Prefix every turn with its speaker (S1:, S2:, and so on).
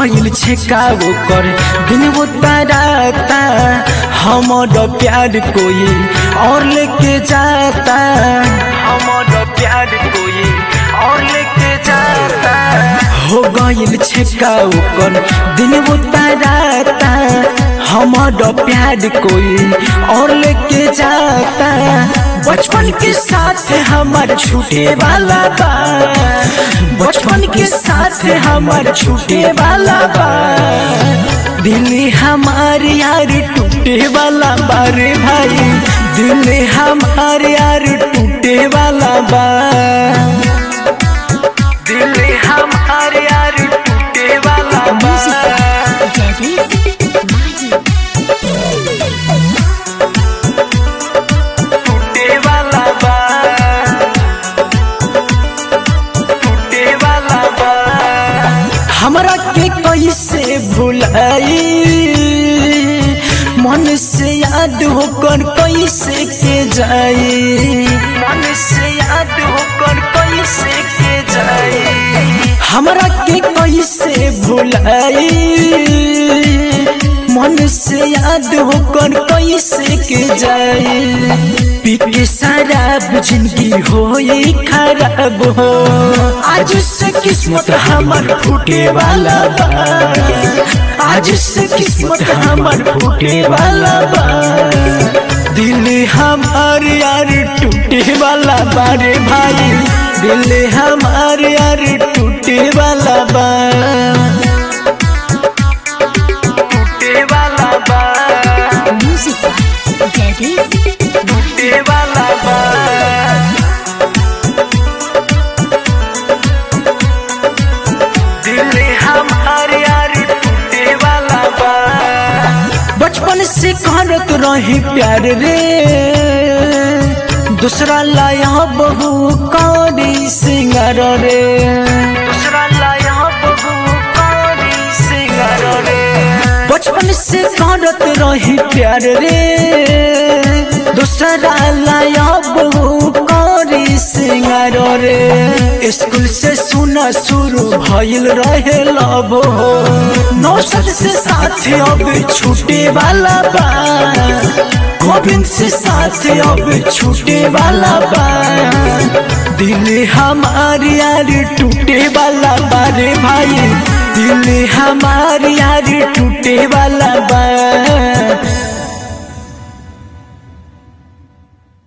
S1: गइल छेका ओकर दिन वो ताराता हमर प्यार कोई और लेके जाता हमर प्यार कोई और लेके जाता हो गइल छेका ओकर दिन वो ताराता हमर प्यार कोई और लेके जाता बचपन के साथ हमार छूटे वाला बा बचपन के साथ हमार छूटे वाला बा दिल हमार यार टूटे वाला बा रे भाई दिल हमार यार टूटे वाला बा दिल हमार यार टूटे वाला बा
S2: Jadis Mahi
S1: टूटे वाला बा टूटे वाला बा हमरा के कैसे भुलाई मन से याद होकर कैसे के जाई मन से याद होकर कैसे के जाई हमरा के कैसे भुलाई मन से याद होकर कैसे के जाए पी के शराब जिंदगी हो खराब हो आज से किस्मत हमर फूटे वाला बा आज से किस्मत हमर फूटे वाला बा दिल हमार यार टूटे वाला बा रे भाई दिल हमार यार टूटे वाला बा टूटे वाला बा
S2: Music by Jadis
S1: टूटे वाला बा दिल हमार यार टूटे वाला बा बचपन से करत रही प्यार रे दूसरा लाया बहु कौड़ी सिंगार रे दूसरा लाया बहु कौड़ी सिंगार रे बचपन से करत रही प्यार रे दूसरा लाया बहु कौड़ी सिंगार रे स्कूल से सुना शुरू भइल रहे लब हो नौसद से साथ अब छूटे वाला बा गोविंद से साथ अब छूटे वाला बा दिल हमार यार टूटे वाला बा रे भाई दिल हमार यार टूटे वाला बा